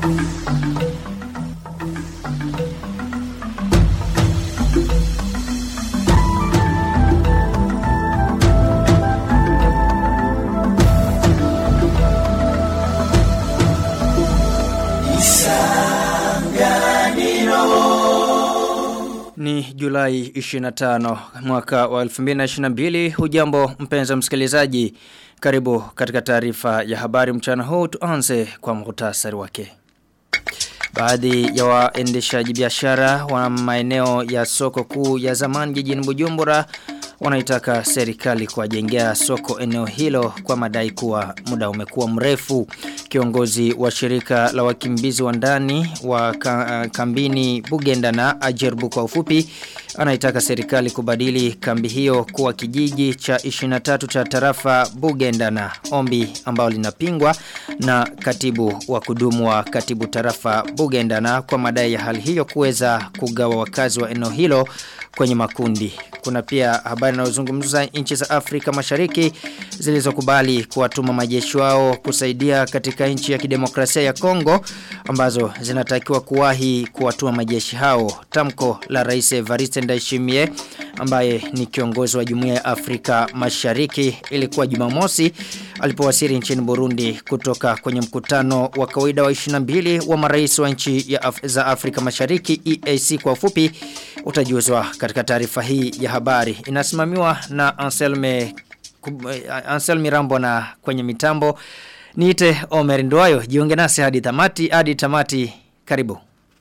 Ni Julai 25 mwaka wa 2022 hujambo mpenza msikilizaji karibu katika taarifa ya habari mchana huu tuanze kwa muhtasari wake Baadhi ya waendeshaji biashara wa maeneo ya soko kuu ya zamani jijini Bujumbura wanaitaka serikali kuwajengea soko eneo hilo kwa madai kuwa muda umekuwa mrefu. Kiongozi wa shirika la wakimbizi wa ndani wa ka, kambini Bugenda na Ajerbu kwa ufupi anaitaka serikali kubadili kambi hiyo kuwa kijiji cha 23 cha tarafa Bugenda na ombi ambao linapingwa na katibu wa kudumu wa katibu tarafa Bugenda na kwa madai ya hali hiyo kuweza kugawa wakazi wa eneo hilo kwenye makundi. Kuna pia habari inayozungumza nchi za Afrika Mashariki zilizokubali kuwatuma majeshi wao kusaidia katika nchi ya kidemokrasia ya Kongo ambazo zinatakiwa kuwahi kuwatuma majeshi hao. Tamko la Rais Evariste Ndayishimiye ambaye ni kiongozi wa Jumuiya ya Afrika Mashariki ilikuwa Jumamosi alipowasili nchini Burundi kutoka kwenye mkutano wa kawaida wa 22 wa marais wa nchi ya Af za Afrika Mashariki EAC kwa ufupi utajuzwa katika taarifa hii ya habari inasimamiwa na Anselme Anselme Rambo na kwenye mitambo niite Omer Ndwayo jiunge nasi hadi tamati hadi tamati karibu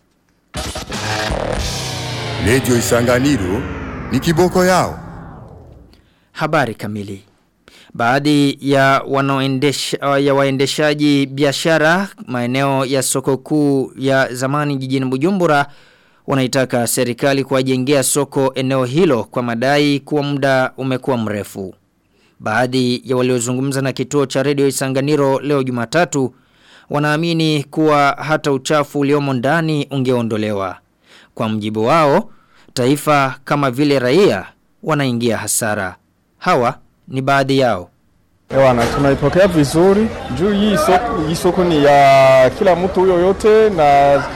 Radio Isanganiro ni kiboko yao. Habari kamili. Baadhi ya wanaoendesha ya waendeshaji biashara maeneo ya soko kuu ya zamani jijini Bujumbura wanaitaka serikali kuwajengea soko eneo hilo kwa madai kuwa muda umekuwa mrefu. Baadhi ya waliozungumza na kituo cha redio Isanganiro leo Jumatatu wanaamini kuwa hata uchafu uliomo ndani ungeondolewa. Kwa mjibu wao, taifa kama vile raia wanaingia hasara. Hawa ni baadhi yao. Ewana, tunaipokea vizuri. Juu hii soko, hii soko ni ya kila mtu huyo yote na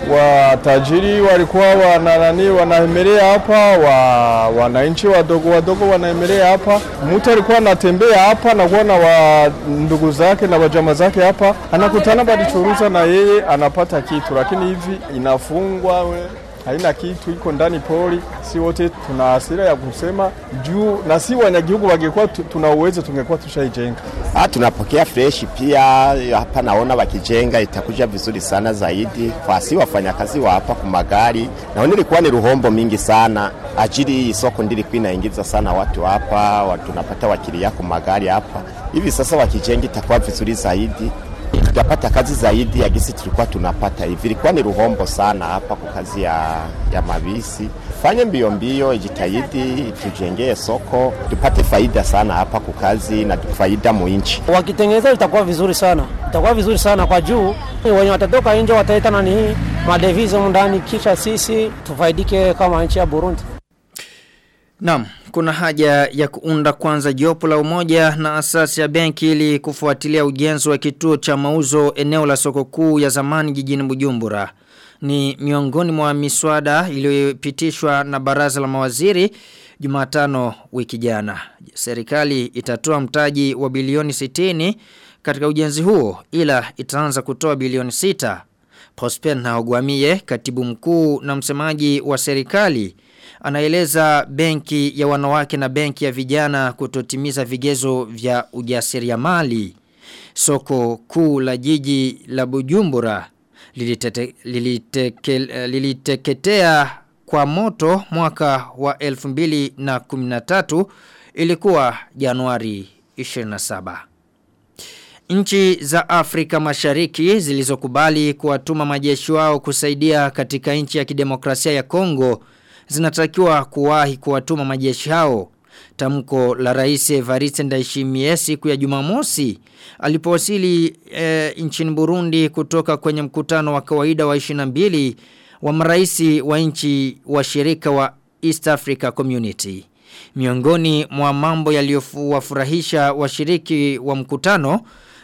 watajiri walikuwa wana nani wanaemelea hapa, wa wananchi wadogo wadogo wanaemelea hapa. Mtu alikuwa anatembea hapa na kuona wa ndugu zake na wajama zake hapa, anakutana balichuruza na yeye anapata kitu, lakini hivi inafungwa we haina kitu iko ndani pori. Si wote tuna hasira ya kusema juu, na si wanyagihugu wangekuwa tuna uwezo tungekuwa tushaijenga. Ah, tunapokea fresh pia hapa, naona wakijenga itakuja vizuri sana zaidi kwa si wafanyakazi wa hapa kwa magari. Naona ilikuwa ni ruhombo mingi sana ajili soko ndilikuwa inaingiza sana watu hapa, watu tunapata wakilia kwa magari hapa. Hivi sasa wakijenga itakuwa vizuri zaidi tutapata kazi zaidi ya gisi tulikuwa tunapata hivi. Ilikuwa ni ruhombo sana hapa kwa kazi ya, ya mabisi. Fanye mbio mbio, ijitahidi tujengee soko tupate faida sana hapa kwa kazi na faida muinchi. Wakitengeneza itakuwa vizuri sana, itakuwa vizuri sana kwa juu wenye watatoka nje wataleta nani hii madevizo ndani, kisha sisi tufaidike kama nchi ya Burundi. Naam, kuna haja ya kuunda kwanza jopo la umoja na asasi ya benki ili kufuatilia ujenzi wa kituo cha mauzo eneo la soko kuu ya zamani jijini Bujumbura. Ni miongoni mwa miswada iliyopitishwa na baraza la mawaziri Jumatano wiki jana. Serikali itatoa mtaji wa bilioni 60 katika ujenzi huo ila itaanza kutoa bilioni 6. Prosper Naogwamie, katibu mkuu na msemaji wa serikali anaeleza benki ya wanawake na benki ya vijana kutotimiza vigezo vya ujasiriamali. Soko kuu la jiji la Bujumbura lilitete, liliteke, liliteketea kwa moto mwaka wa 2013 ilikuwa Januari 27. Nchi za Afrika Mashariki zilizokubali kuwatuma majeshi wao kusaidia katika nchi ya kidemokrasia ya Kongo zinatakiwa kuwahi kuwatuma majeshi hao. Tamko la rais Evariste Ndayishimiye siku ya Jumamosi alipowasili e, nchini Burundi kutoka kwenye mkutano wa kawaida wa 22 wa maraisi wa nchi wa shirika wa East Africa Community. Miongoni mwa mambo yaliyowafurahisha washiriki wa mkutano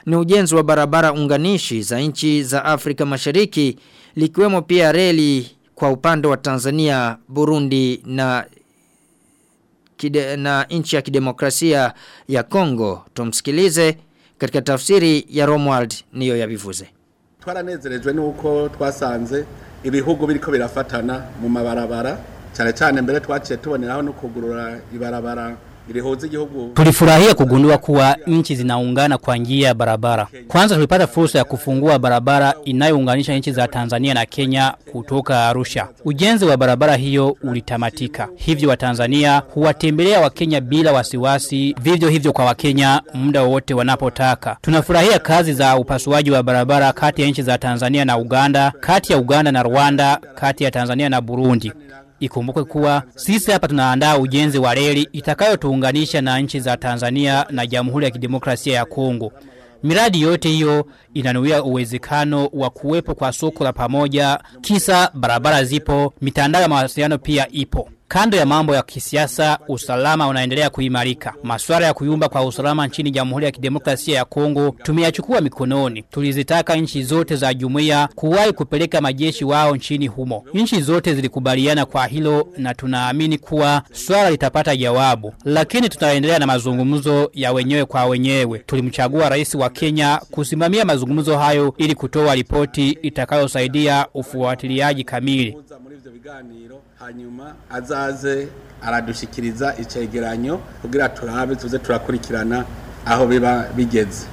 ni ujenzi wa barabara unganishi za nchi za Afrika Mashariki likiwemo pia reli kwa upande wa Tanzania, Burundi na kide, na nchi ya kidemokrasia ya Kongo. Tumsikilize katika tafsiri ya Romwald niyo yabivuze. Twaranezerejwe nuko twasanze ibihugu biriko birafatana mu mabarabara cyane cyane mbere twaciye tuboneraho no kugurura ibarabara ilihoza igihugu Tulifurahia kugundua kuwa nchi zinaungana kwa njia ya barabara. Kwanza tulipata fursa ya kufungua barabara inayounganisha nchi za Tanzania na Kenya kutoka Arusha. Ujenzi wa barabara hiyo ulitamatika. Hivyo wa Tanzania huwatembelea wa Kenya bila wasiwasi, vivyo hivyo kwa Wakenya muda wowote wanapotaka. Tunafurahia kazi za upasuaji wa barabara kati ya nchi za Tanzania na Uganda, kati ya Uganda na Rwanda, kati ya Tanzania na Burundi. Ikumbukwe kuwa sisi hapa tunaandaa ujenzi wa reli itakayotuunganisha na nchi za Tanzania na Jamhuri ya Kidemokrasia ya Kongo. Miradi yote hiyo inanuia uwezekano wa kuwepo kwa soko la pamoja, kisa barabara zipo, mitandao ya mawasiliano pia ipo. Kando ya mambo ya kisiasa, usalama unaendelea kuimarika. Masuala ya kuyumba kwa usalama nchini Jamhuri ya Kidemokrasia ya Kongo tumeyachukua mikononi. Tulizitaka nchi zote za jumuiya kuwahi kupeleka majeshi wao nchini humo. Nchi zote zilikubaliana kwa hilo na tunaamini kuwa swala litapata jawabu. Lakini tutaendelea na mazungumzo ya wenyewe kwa wenyewe. Tulimchagua rais wa Kenya kusimamia mazungumzo hayo ili kutoa ripoti itakayosaidia ufuatiliaji kamili. kuza muri ivyo biganiro hanyuma azaze aradushikiriza icegeranyo kugira turabe tuze turakurikirana aho biba bigeze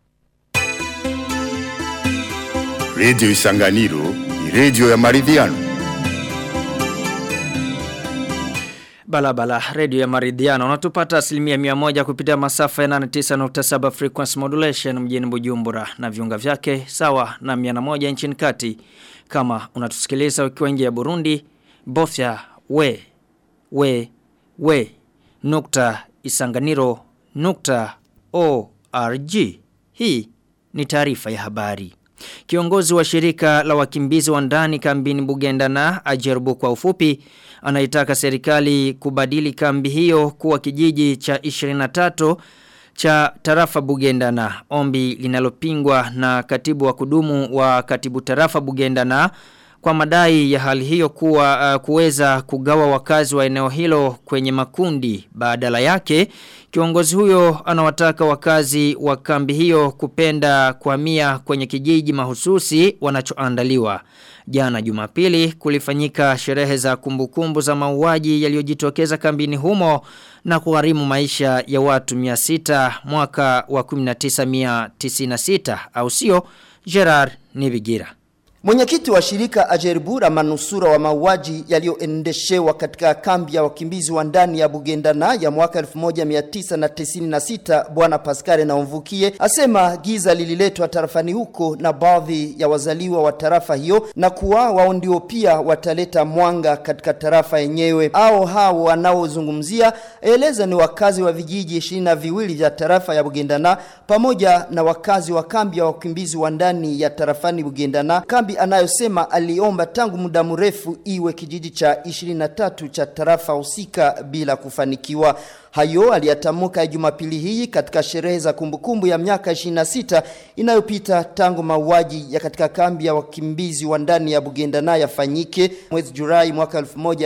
Radio Isanganiro ni radio ya maridhiano. Balabala, redio ya maridhiano. Unatupata asilimia mia moja kupitia masafa ya 89.7 frequency modulation mjini Bujumbura na viunga vyake sawa na 101 nchini kati. Kama unatusikiliza ukiwa nje ya Burundi, bofya we we we nukta isanganiro nukta org. Hii ni taarifa ya habari. Kiongozi wa shirika la wakimbizi wa ndani kambini Bugenda na ajerubu kwa ufupi anaitaka serikali kubadili kambi hiyo kuwa kijiji cha 23 cha tarafa Bugenda na ombi linalopingwa na katibu wa kudumu wa katibu tarafa Bugenda na kwa madai ya hali hiyo kuwa uh, kuweza kugawa wakazi wa eneo hilo kwenye makundi badala yake kiongozi huyo anawataka wakazi wa kambi hiyo kupenda kuhamia kwenye kijiji mahususi wanachoandaliwa jana Jumapili kulifanyika sherehe za kumbukumbu za mauaji yaliyojitokeza kambini humo na kugharimu maisha ya watu 600 mwaka wa 1996 au sio Gerard Nibigira Mwenyekiti wa shirika Ajerbura manusura wa mauaji yaliyoendeshewa katika kambi ya wakimbizi wa ndani ya Bugendana ya mwaka 1996 bwana Pascal Naumvukie asema giza lililetwa tarafani huko na baadhi ya wazaliwa wa tarafa hiyo na kuwa wao ndio pia wataleta mwanga katika tarafa yenyewe. Ao hao wanaozungumzia eleza ni wakazi wa vijiji ishirini na viwili vya tarafa ya Bugendana pamoja na wakazi wa kambi ya wakimbizi wa ndani ya tarafani Bugendana kambi anayosema aliomba tangu muda mrefu iwe kijiji cha 23 cha tarafa husika bila kufanikiwa. Hayo aliyatamka Jumapili hii katika sherehe za kumbukumbu ya miaka 26 inayopita tangu mauaji ya katika kambi ya wakimbizi wa ndani ya Bugendana yafanyike mwezi Julai mwaka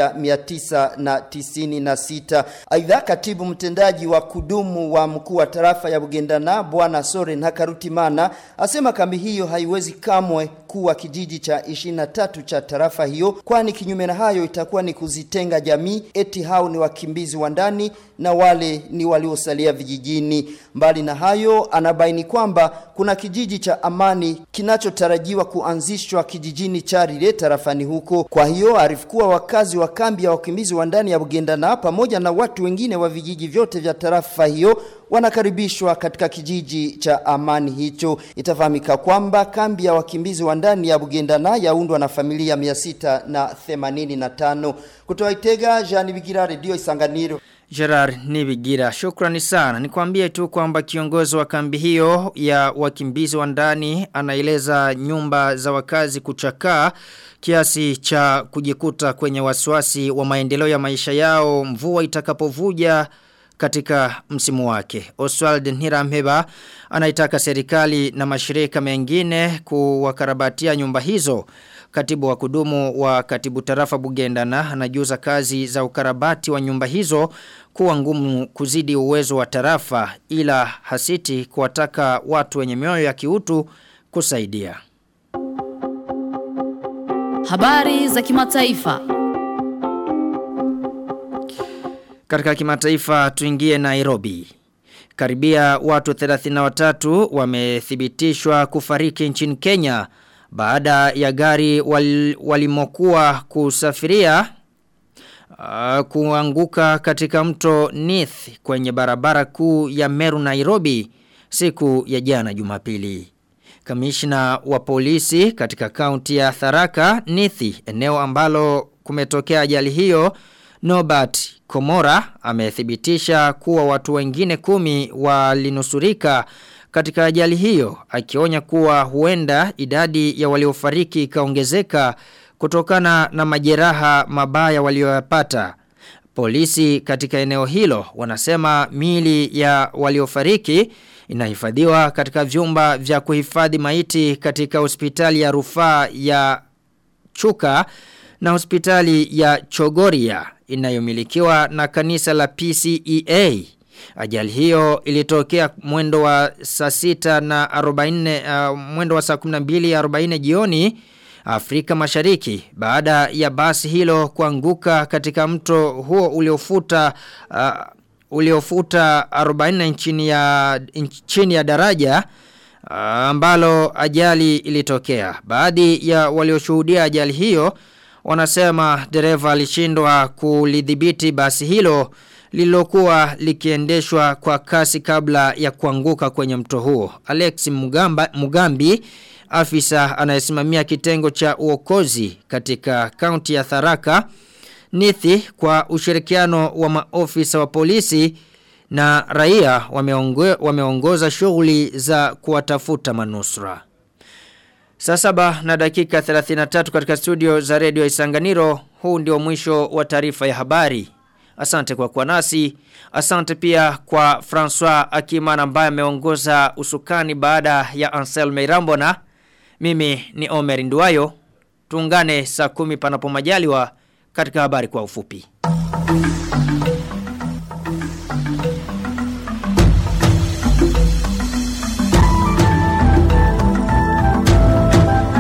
1996. Aidha, katibu mtendaji wa kudumu wa mkuu wa tarafa ya Bugendana bwana Soren Hakarutimana asema kambi hiyo haiwezi kamwe kuwa kijiji cha 23 cha tarafa hiyo, kwani kinyume na hayo itakuwa ni kuzitenga jamii, eti hao ni wakimbizi wa ndani na wale ni waliosalia vijijini. Mbali na hayo, anabaini kwamba kuna kijiji cha Amani kinachotarajiwa kuanzishwa kijijini Charire tarafani huko. Kwa hiyo arifu kuwa wakazi wa kambi ya wakimbizi wa ndani ya Bugendana pamoja na watu wengine wa vijiji vyote vya tarafa hiyo wanakaribishwa katika kijiji cha Amani hicho. Itafahamika kwamba kambi ya wakimbizi wa ndani ya Bugendana yaundwa na familia 685. Kutoa Itega, Jean Bigira, Radio Isanganiro. Gerard Nibigira, shukrani sana. Nikwambie tu kwamba kiongozi wa kambi hiyo ya wakimbizi wa ndani anaeleza nyumba za wakazi kuchakaa kiasi cha kujikuta kwenye wasiwasi wa maendeleo ya maisha yao mvua itakapovuja katika msimu wake. Oswald Nhiramheba anaitaka serikali na mashirika mengine kuwakarabatia nyumba hizo. Katibu wa kudumu wa katibu tarafa Bugendana anajuza kazi za ukarabati wa nyumba hizo kuwa ngumu kuzidi uwezo wa tarafa ila hasiti kuwataka watu wenye mioyo ya kiutu kusaidia. Habari za kimataifa. Katika kimataifa tuingie Nairobi. Karibia watu 33 wamethibitishwa kufariki nchini Kenya baada ya gari wal, walimokuwa kusafiria uh, kuanguka katika mto Nith kwenye barabara kuu ya Meru Nairobi siku ya jana Jumapili. Kamishna wa polisi katika kaunti ya Tharaka Nithi eneo ambalo kumetokea ajali hiyo Norbert Komora amethibitisha kuwa watu wengine kumi walinusurika katika ajali hiyo akionya kuwa huenda idadi ya waliofariki ikaongezeka kutokana na majeraha mabaya walioyapata. Polisi katika eneo hilo wanasema mili ya waliofariki inahifadhiwa katika vyumba vya kuhifadhi maiti katika hospitali ya rufaa ya Chuka na hospitali ya Chogoria inayomilikiwa na kanisa la PCEA. Ajali hiyo ilitokea mwendo wa saa sita na 40 uh, mwendo wa saa 12:40 jioni Afrika Mashariki baada ya basi hilo kuanguka katika mto huo uliofuta uh, uliofuta 40 chini ya chini ya daraja uh, ambalo ajali ilitokea. Baadhi ya walioshuhudia ajali hiyo wanasema dereva alishindwa kulidhibiti basi hilo lililokuwa likiendeshwa kwa kasi kabla ya kuanguka kwenye mto huo. Alex Mugamba, Mugambi afisa anayesimamia kitengo cha uokozi katika kaunti ya Tharaka Nithi kwa ushirikiano wa maofisa wa polisi na raia wameongo, wameongoza shughuli za kuwatafuta manusura. Saa saba na dakika 33 katika studio za redio Isanganiro, huu ndio mwisho wa taarifa ya habari. Asante kwa kuwa nasi. Asante pia kwa François Akimana ambaye ameongoza usukani baada ya Anselme Irambona. Mimi ni Omer Nduwayo. Tuungane saa kumi panapo majaliwa katika habari kwa ufupi.